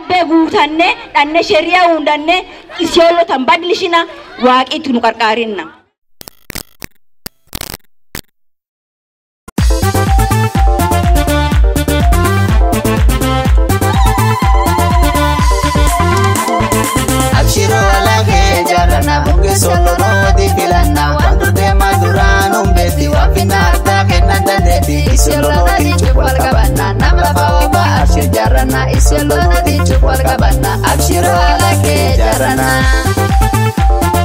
dhebbee guutanne dhanne shariyaa hundanne isiyoolotan badlishina waaqitti nu qarqaarinna. Abshiro alake jarana bunge solo no di filana Quando te maduran un beti wa finata che nanda dedi Isolo no di chukwal kabana namla faoba Abshir jarana isolo no di chukwal kabana Abshiro alake jarana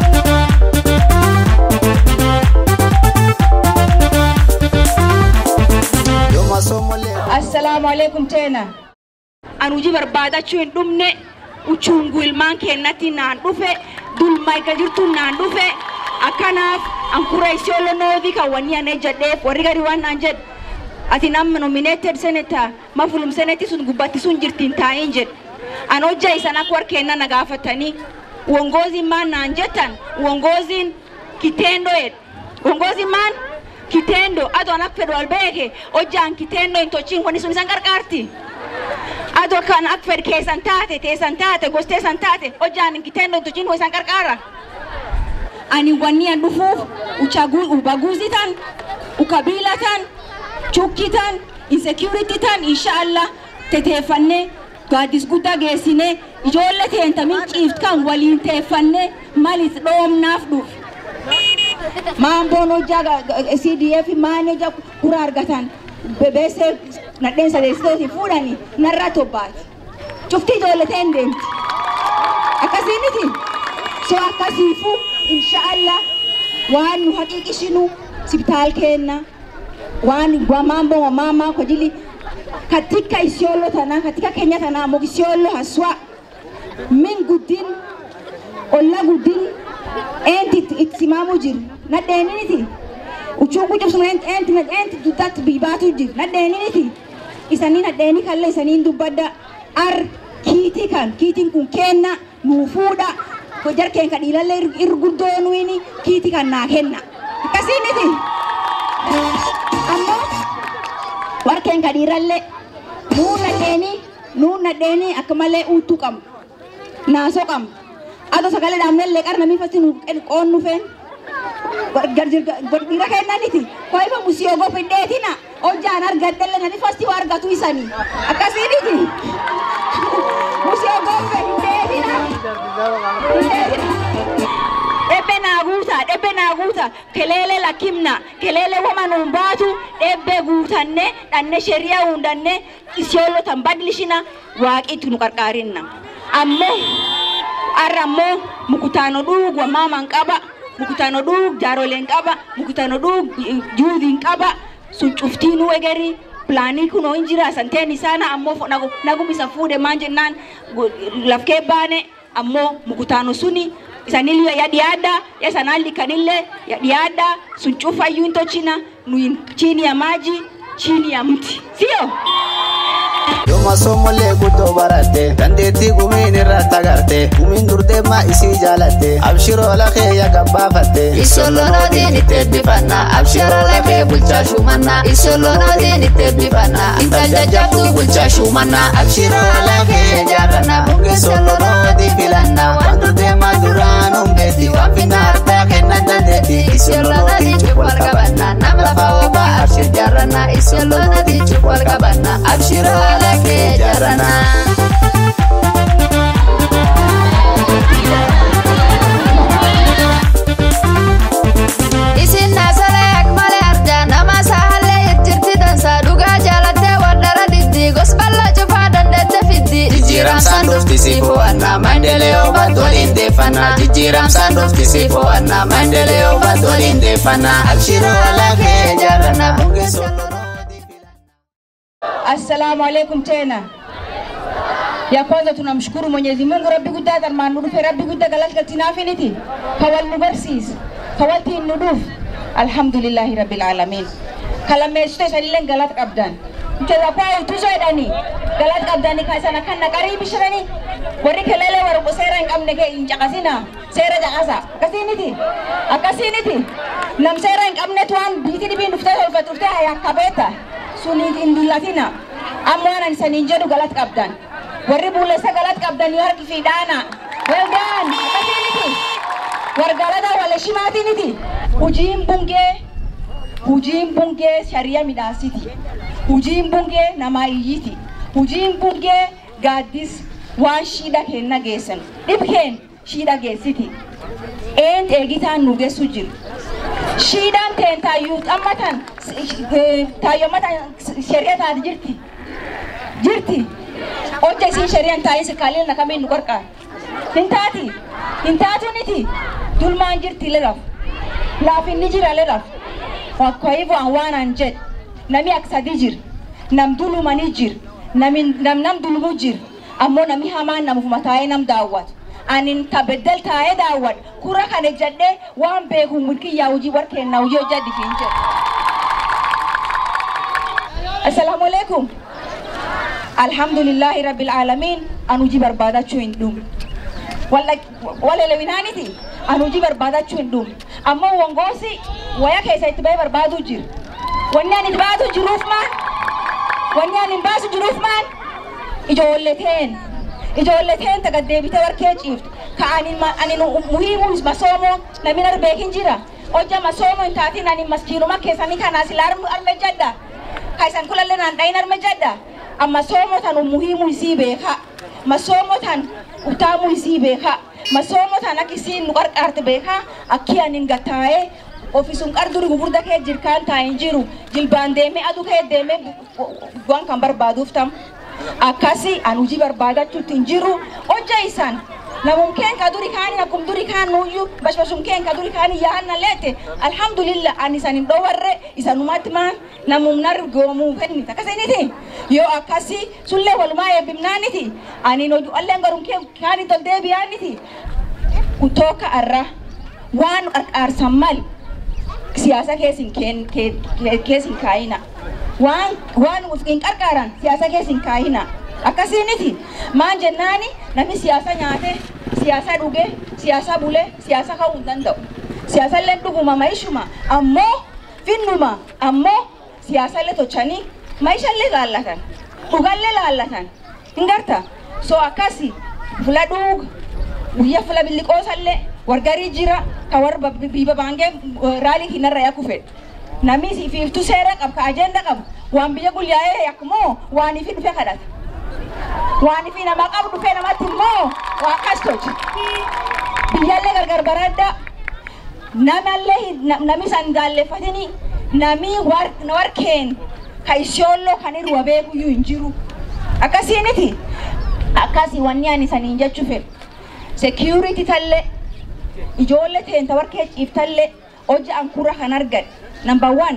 Yoma somo le Assalaamu alaikum tena. An hojii barbaadachuu hin dhumne uchungu ilmaan keenyatti naan dhufe dulma eega jirtu naan dhufe akkanaaf an kura isiyoolo noodii kan wanni an ejjadheef warri gadi waan naan jedhu ati nama nominated senator mafulum seneti sun gubbatti sun jirtiin taa'iin jedhu an hojja isan akka warkeenna na gaafatanii uongozi maan naan jettan uongoziin kitendo jedhu uongozi maan kitendo ado an akka fedhu al beeke hojjaan kitendo hin tochiin wanni sun isan qarqaarti. ado kan ak fed keessan taate teessan taate gos teessan taate hojjaan kitendo tuchin ho isan qarqaara ani wanni an dhufuuf uchagu- ubaguzi tan ukabila tan chukki tan insecurity tan inshaallah teteeffanne gaaddis guddaa geessine ijoollee teenta minciift kan waliin teeffanne malis dhoomnaaf dhuuf maamboon hojjaa ga- ga- CDF maan hojjaa kura argatan bebeesee nadheen sadeessitooti fuudhani narraa tobbaati. Cuftii ijoolleteen deemti. Akkasiiniti so akkasiifu inshaallah waan nu haqiiqishinu sibitaal kenna waan maambo mama kwa ajili katika Isiolo tana katika Kenya tana mo Isiolo haswa min guddin olla guddin enti itti simaamu jiru nadheeniniti uchungu cabsuma enti enti enti duddaatti biibaatu jiru nadheeniniti isanii nadheeni kalle isaniin dubbadda ar kiitii kan kiitiin kun kenna nuu fuudha jarkeen ka dhiilallee irgurdoonuini kiitii kan naa kenna akkasiiniti ammoo warkeen ka dhiirallee nuu nadheeni nuu nadheeni akka malee uuttuu qabu naasoo qabu ado sagalee dhaabnellee qarna miifatti nu qoonnu feen dhiira kennaniti koifa musiyoo gofidheetina hojjaan argadhelle nani fasti waa argatu isanii akkasiiniti musiyoo gofidheetina dhebbe naa guuta dhebbe naa guuta keleele lakkimna keleele wama nuun baatu dhebbe guutanne dhanne shariyaa hundanne isiyoolotan badlishina waaqitti nu qarqaarinna ammoo arra ammoo mukutaano dhuug wamaaman qaba mukutaano dhuug jaaroleen qaba mukutaano dhuug juudiin qaba sun cuftiinuu egeri pilaanii kunoo hin jira santeen isaana ammoo fu- nagu- nagum isa fuudhe maan jennaan gu- lafkee baane ammoo mukutaano suni isanillee ya dhiyaadha ya sanaalli kanillee ya dhiyaadha sun cufayyuu hin tochina nuyin chini ya maji chini ya mti sio Yoma sommolee guddoo baratte dandeettii gumiin irratti agarte gumiin durdeemmaa isii jaalatte abshiroo lafee yaga baafatte Isolonootiin itti eebbifanna abshiroo lafee bulchaa shumanna Isolonootiin itti eebbifanna intal jajjabduu bulchaa shumanna abshiroo lafee jaarranna bunge sololooti filanna waan durdeemmaa duraan humbeetti waan finnaartaa kennan dandeetti Isolonootiin cubbal qabanna nama lafa oobaa abshir jaarranna Isolonootiin cubbal qabanna abshiroo lafee jaarranna. Isin naasalee akmalee arjaa nama saahallee jirti dansaa dhugaa jaalattee wardara diddi gos bal'aa cufaa dandeette fiddi Jijjiiramsaan dhufti si fo'annaa maendeleo batoliin deeffannaa Jijjiiramsaan dhufti si fo'annaa maendeleo batoliin deeffannaa abshiroo lafee jaarranna bunge sololooti filanna. Assalamu alaikum tena. Ya kwanza tunamshukuru Mwenyezi Mungu Rabbi guddaa dharmaan nu dhufe Rabbi guddaa galata naafiniti kawal nu barsiise kawalti nu dhuf alhamdulillahi rabbil alamin kalammeessitoota isanillee galata qabdan jala kwaa utuso jedhani galata qabdani ka isana kan naqarii bishirani warri keleelee warra seera hin qabne kee hin caqasina seera caqasa akkasiiniti akkasiiniti nam seera hin qabnetu waan biiti dhibiin dhuftee tolfatu dhuftee hayyaa qabeeta suniit hin dullatina ammoo anan isaniin jedhu galata qabdan warri buulessa galat qabdanii harki fi dhaana weldaan akkasiiniti wargalada wala shimaatiniti hujiin bungee hujiin bungee shari'a midhaasiti hujiin bungee namaa iyyiti hujiin bungee gaaddis waan shiidha kenna geessan dhibkeen shiidha geessiti een eegitaan nu geessu jiru shiidhaan teen taayyuu xammatan taayyomatan shari'a taati jirti jirti hojja isiin shari'an taa'in sikaalil na kamiin nu qarqaar hin taati hin taatuniti dulmaan jirti lelaf laafinni jira lelaf Kwa hivyo waan jedhe nami akka sadii jira nam dulumanii jira nami nam nam dulumu jira ammoo nami hamaan namufuma taa'ee nam daawwatu anin tabeddel taa'ee daawwadhu kura kana jedhee waan beeku mulkiyyaa hojii warkeenna hojii hojjedhi fiin jedhe. Assalaamu alaikum. Alhamdulillahi rabbil aalamiin an hojii barbaadachuu hin dhumu. Walelewinaaniti an hojii barbaadachuu hin dhumu. Ammoo wongoosi waya keessa itti bahee barbaadu jira. Wanni ani baatu jiruuf maal? Wanni ani baasu jiruuf maal? Ijoolleteen. Ijoolleteen taga deebitee warkee ciiftu. Ka ani ani muhiimu masoomoo namni arbeekin jira. Hojja masoomoo hin taatiin ani masjiinuma keessanii kanaa silaa arme jadda. Ka isan kulallee naan dhayin arme jadda. Amma soomoo tan muhiimu isii beeka. Masoomoo tan utaamu isii beeka. Masoomoo tan akka isiin nu qarqaarte beeka. Akki ani hin gattaa'ee ofisun qarduri gugurda kee jirkaan taa'in jiru jilbaan deemee aduu kee deemee waan kan barbaaduuf tam akkasi an hojii barbaadachuutti hin jiru hojja isan namun keen ka duri kaani akkum duri kaan nuyyuu bashbashum keen ka duri kaani yaanna leete alhamdulillah an isan hin dhowarre isanumatti maan namum nar goomuu fennit akkasiniti yoo akkasi sullee walumaa eebbimnaaniti anin hoju alleen garum kee kaani tol deebiyaaniti kutooka arra waan qarqaarsan mal siyaasa keessin keessin kaayina waan waan hin qarqaaran siyaasa keessin kaayina akkasiiniti maan jennaani namni siyaasa nyaate siyaasa dhuge siyaasa bule siyaasa ka'uu hin danda'u siyaasallee dhuguma maishuma ammoo finnuma ammoo siyaasallee tochanii maishallee laallatan dhugallee laallatan hin garta so akkasi fula dhuug guyya fula billiqoosallee wargarii jira ka warra biiba baangee raalii hinarra yakku fedhu namni fiiftuu seera qabu ka ajenda qabu waan biyya guyyaa'ee yakkumoo waan ifi dhufe kadhata waan ifi nama qabu dhufe namatti immoo waa akkas tolcha biyyallee gargar baradda namallee nami san jaalleeffatini nami warkeen ka ishoolloo kan irra beekuyyuu hin jiru akkasiiniti akkasii wanni ani saniin jechuu fedhu security tallee ijoollee teenta warkee ciiftallee hojii ankura kan argan number one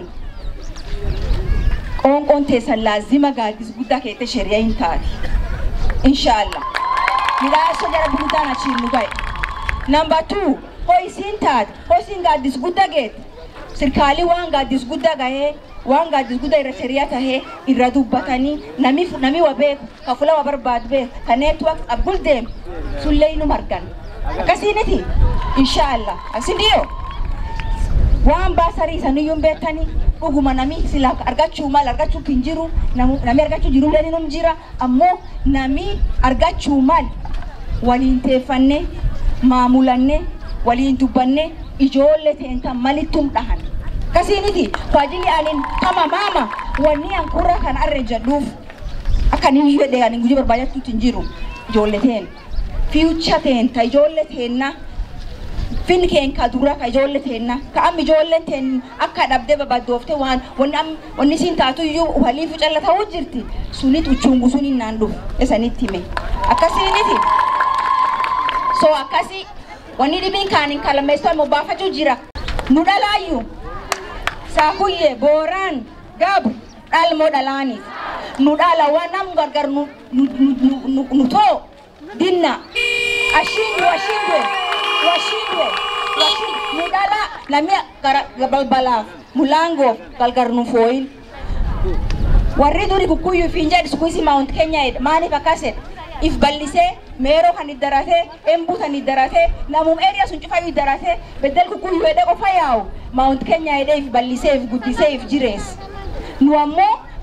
qoonqoon teessan laazima gaaddis guddaa keette shari'a hin taati inshaallah midhaasoo jara guddaan achiin nu ga'e number two hoo isiin taate hoo isiin gaaddis guddaa geette sirkaalii waan gaaddis guddaa gahee waan gaaddis guddaa irra shari'a tahee irra dubbatanii nami nami wa beeku ka fula wa barbaadu beeku ka neetwork abgul deemu sullee nu margan akkasiiniti inshaallah asindiyo waan baasarii saniyyuun beektanii dhuguma nami sila argachuu mal argachuu hin jiru nami argachuu jiru leninum jira ammoo nami argachuu mal waliin teeffanne maamulanne waliin dubbanne ijoollee teentan malittum dhahan kasiiniti waajili anin kama maama wanni an kurra kan arre jedhuuf akka ni fedhe anin gujii barbaadatutti hin jiru ijoollee teen fiucha teenta ijoollee teenna fin keen ka dura ka ijoollee teenna ka am ijoolleen teen akka dhabdee babaddoofte waan wanni am wanni siin taatu iyyuu waliif calla ta'uu jirti sunit uchungu sun innaan dhufu isanitti hime akkasiiniti so akkasi wanni dhibiin kaanin kalameessoo immoo baafachuu jira nu dhalaayyuu saakuyyee booraan gabu dhalmoo dhalaaniif nu dhala waan nam gargar nu nu too dinna ashindwe ashindwe washindwe nu dhala namni balbalaaf mulangoof gargar nu fooyin warri duri kukkuyyuu fiin jedhu sukuisi maawunt keenya jedha maaliif akkas jedha if ballisee meeroo kan iddaratee embuu kan iddaratee namum eriya sun cufayyuu iddaratee beddel kukkuyyuu jedhee qofa yaa'u maawunt keenya jedhee if ballisee if guddisee if jirees nu ammoo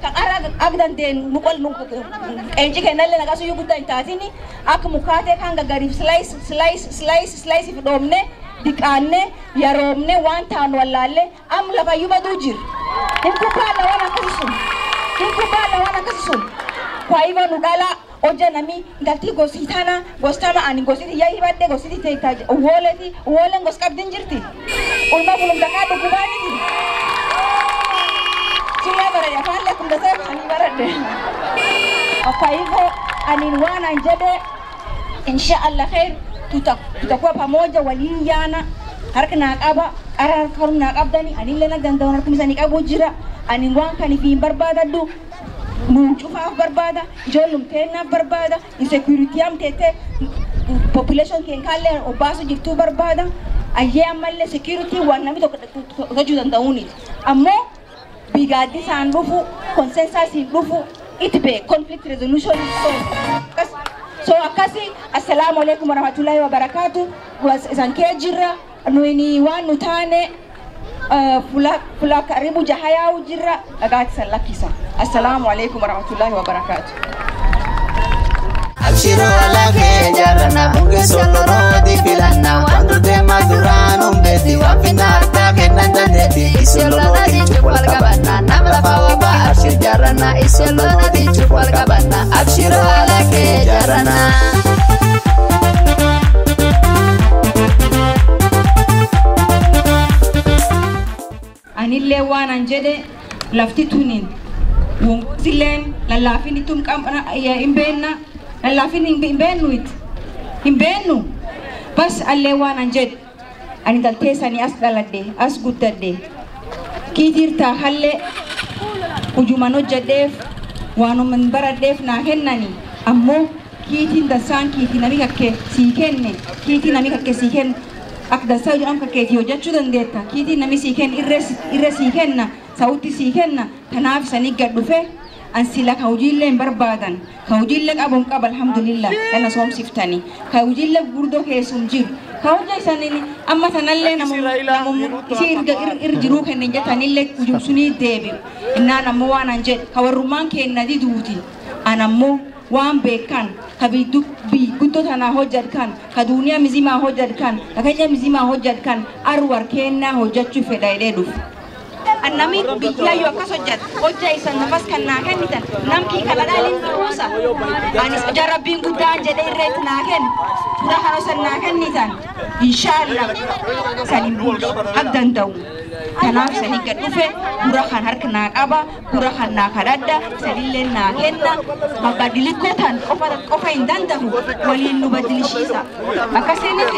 kan ara ak dandeen nu qol nu qeenci kennallee naqasu yoo guddaa hin taatini akka mukaatee kan gaggariif slice slice slice slice if dhoomne diqaanne yaroomne waan taanu wallaalle am lafayyuu baduu jir hin kubbaalla waan akkasi sun hin kubbaalla waan akkasi sun kwa hivyo nu dhala oja nami ngalti gosi tana gostama ani gositi yai badde gositi teita uwoleti uwolen gos qabdin jirti ulma bulum daka dukubaniti Sula barade afaan lakum dasar ani barade. Kwa hivyo anin wana njede insha Allah khair tuta tutakuwa pamoja waliyana harka na qaba qara harka na qabdani anin lena dandawan harka misani qabu jira anin waan kan fi barbaadaddu nuun cufaaf barbaada ijoollum teennaaf barbaada insecurity am teete population keen kaallee obbaasu jirtuu barbaada ayyee ammallee security waan namni tokko hojjechuu danda'uuniti ammoo bigaaddi isaan dhufu consensusiin dhufu itti bee conflict resolution so akkasi assalaamu alaikum warahmatullahi wabarakaatu isan kee jirra nuyini waan nu taane fula fula karibu jahayaa'u jirra dhagaati san lakkisa assalaamu alaikum warahmatullahi wabarakaatu Abshiro alage jarana bunge solo rodi filanna Wandu dema duranu mbedi wafina hata kena dandedi Isolona di cukwal kabana Namla fawaba abshir jarana Isolona di cukwal kabana Abshiro alake jarana anillee waan an jedhe lafti tunin wonsilleen lallaafin ittum qabna hin beenna lallaafin hin beennu it hin beennu bas allee waan an jedhe ani dalteessanii as dhaladhe as guddadhe kiitiirtaa hallee hujuman hojjedheef waanuman baradheef naa kennani ammoo kiitiin dansaan kiitii nami kakke sii kenne kiitii nami kakke sii kenne akka dansaa jedhamu kakkeetii hojjechuu dandeetta kiitiin nami sii kenna irra sii kenna sa'utti sii kenna kanaaf isanii gad dhufe an sila ka hojiillee hin barbaadan ka hojiillee qabuun qaba alhamdulillah kana soomsiftanii ka hojiillee gurdoo keessum jiru ka hojja isaanii amma tanallee namoonni isii irra jiruu kennan jetanillee hujumsunii deebi'u innaan ammoo waan an jedhe ka warrummaan kenna diduuti an ammoo waan beekan ka guddoo tanaa hojjat kan ka duuniyaa mizimaa hojjat kan ka kenya mizimaa hojjat kan arwar kennaa hojjachuu fedha jedhee dhufu. Annami biyyaayyoo akkas hojjat hojja isan nafas kan naa kennitan namkii kana dhaaliin dhuusa anis jarabbiin guddaan jedhee irreetti naa kennu fura hanosan naa kennitan inshaallah sanin bulchu ak danda'u. kanaaf sani gad dhufe gura kan harka naa qaba gura kan naa kadhadha sanillee naa kenna mabadilikoo tan qofa qofa hin danda'u waliin nu badilishiisa akkasiiniti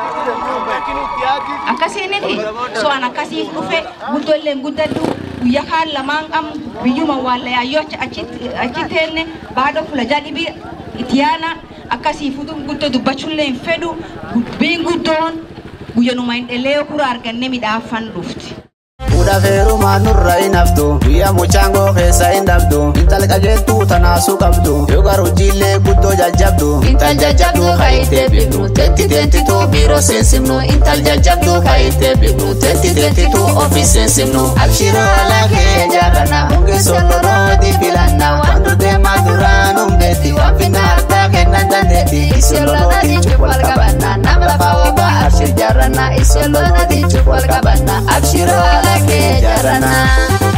akkasiiniti so an akkasiif dhufe guddolleen guddadhu guyya kaan lamaan qam biyyuma waallayayyoo achi teenne baadho fula jadhibi itiyaana akkasiifutu guddoo dubbachuullee hin fedhu dubbiin guddoon guyyanuma hin dhelee kura arganne midhaafan dhufti. Fuudha feerumaa nurra hin haftu guyyaa muchaangoo keessa hin dhabdu intal qajeeltuu tanaasuu qabdu yoo garuu jiillee guddoo jajjabdu Intal jajjabdu kaayitee bifnu Tetti teentituu biiroo seensimnu Intal jajjabdu kaayitee bifnu Tetti teentituu ofii seensimnu Abshiroo alagee jaarana bunge solo roodi filanna wandu deemaa duraan humbeetti waan finna harkaa kennan dandeetti Isolona di cukwal kabana Namla fawaba abshir jarana Isolona di cukwal kabana Abshiro alake jarana